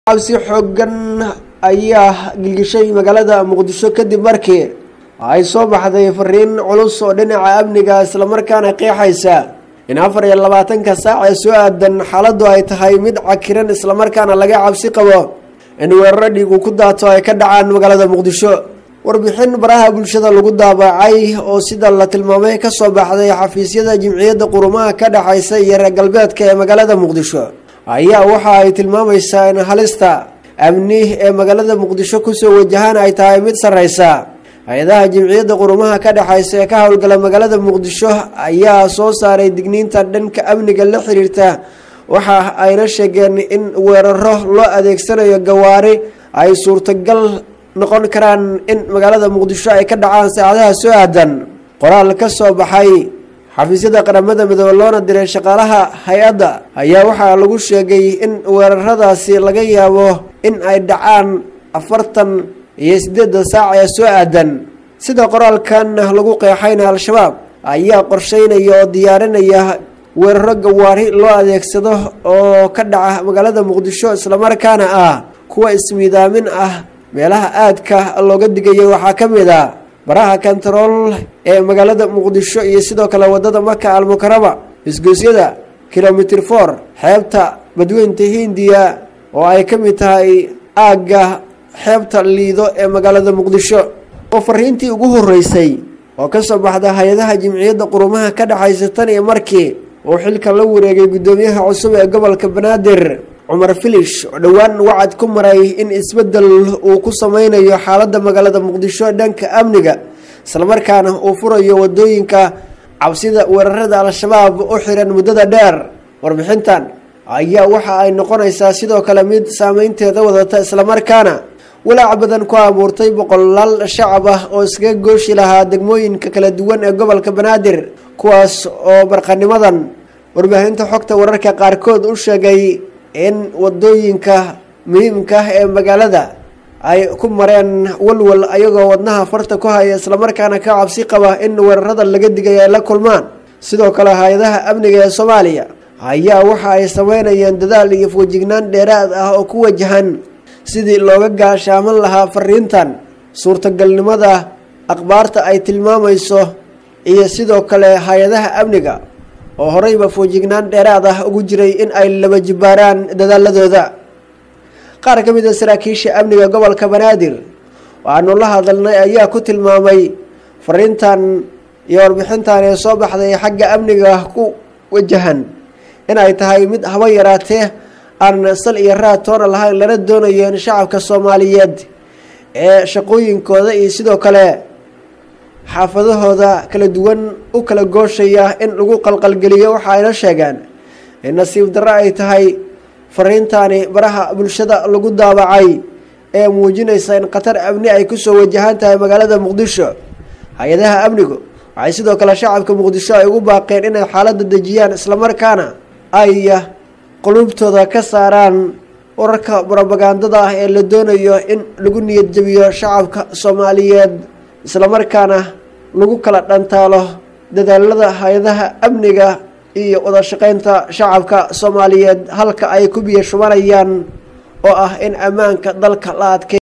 cabsi xoogan ayaa gilgishay magaalada muqdisho kadib markii ay soo baxday fariin culus oo dhinaca amniga islamarkaana qeexaysa in afar iyo labaatanka saac ee soo aadan xaaladdu ay tahay mid cakiran islamarkaana laga cabsi qabo in weeraro dhiigu ku daato ay ka dhacaan magaalada muqdisho warbixin baraha bulshada lagu daabacay oo sida la tilmaamay ka soo baxday xafiisyada jimciyadda qurumaha ka dhexaysa iyo reer galbeedka ee magaalada muqdisho ayaa waxa ay tilmaamaysaa in halista amni ee magaalada muqdisho kusoo wajahaan ay tahay mid sarreysa hay-adaha jimciyadda qurumaha ka dhexaysa ee ka howlgala magaalada muqdisho ayaa soo saaray digniinta dhanka amniga la xiriirta waxa ayna sheegeen in weeraro loo adeegsanayo gawaari ay suurtagal noqon karaan in magaalada muqdisho ay ka dhacaan saacadaha soo aadan qoraal ka soo baxay xafiisyada qaramada midoobe loona diray shaqaalaha hay-adda ayaa waxaa lagu sheegay in weeraradaasi laga yaabo in ay dhacaan afartan iyo siddeedda saac ee soo aadan sida qoraalkan lagu qeexayna al-shabaab ayaa qorsheynaya oo diyaarinaya weeraro gawaari loo adeegsado oo ka dhaca magaalada muqdisho islamarkaana ah kuwa ismiidaamin ah meelaha aadka looga digayay waxaa ka mid a baraha kontarool ee magaalada muqdisho iyo sidoo kale wadada maka almukarama isgoosyada kilomitr for xeebta badweynta hindiya oo ay ka mid tahay aagga xeebta liido ee magaalada muqdisho oo fariintii ugu horeysay oo ka soo baxda hay-adaha jimciyadda qurumaha ka dhexaysa tan iyo markii uu xilka la wareegay guddoomiyaha cusub ee gobolka banaadir cumar filish oo dhowaan wacad ku maray in isbeddel uu ku sameynayo xaaladda magaalada muqdisho dhanka amniga islamarkaana uu furayo wadooyinka cabsida weerarada al-shabaab u xiran muddada dheer warbixintan ayaa waxa ay noqonaysaa sidoo kale mid saameynteeda wadata islamarkaana walaac badan ku abuurtay boqolaal shacab ah oo iskaga gooshi lahaa degmooyinka kala duwan ee gobolka banaadir kuwaas oo barqanimadan warbaahinta xogta wararka qaarkood u sheegay in wadooyinka muhiimka ah ee magaalada ay ku mareen walwal ayagoo wadnaha farta ku haya islamarkaana ka cabsi qaba in weerarada laga digay ay la kulmaan sidoo kale hay-adaha amniga ee soomaaliya ayaa waxa ay sameynayeen dadaal iyo foojignaan dheeraad ah oo ku wajahan sidii looga gaashaaman lahaa fariintan suurtagalnimada akhbaarta ay tilmaamayso iyo sidoo kale hay-adaha amniga oo horeyba foojignaan dheeraad ah ugu jiray in ay laba jibaaraan dadaaladooda qaar ka mid a saraakiisha amniga gobolka banaadir waxaanu la hadalnay ayaa ku tilmaamay fariintan iyo warbixintan ee soo baxday xagga amniga ku wajahan in ay tahay mid haba yaraatee aan sal iyo raad toona lahayn lana doonayo in shacabka soomaaliyeed ee shaqooyinkooda iyo sidoo kale xaafadahooda kala duwan u kala gooshaya in lagu qalqalgeliyo waxa ayna sheegeen in nasiib darro ay tahay fariintaani baraha bulshada lagu daabacay ee muujinaysa in khatar amni ay kusoo wajahan tahay magaalada muqdisho hay-adaha amnigu waxay sidoo kale shacabka muqdisho ay ugu baaqeen inay xaaladda dejiyaan islamarkaana ay quluubtooda ka saaraan wararka brobagandada ah ee la doonayo in lagu niyad jebiyo shacabka soomaaliyeed islamarkaana lagu kala dhantaalo dadaalada hay-adaha amniga iyo wada shaqeynta shacabka soomaaliyeed halka ay ku biyo shubanayaan oo ah in ammaanka dalka la adkay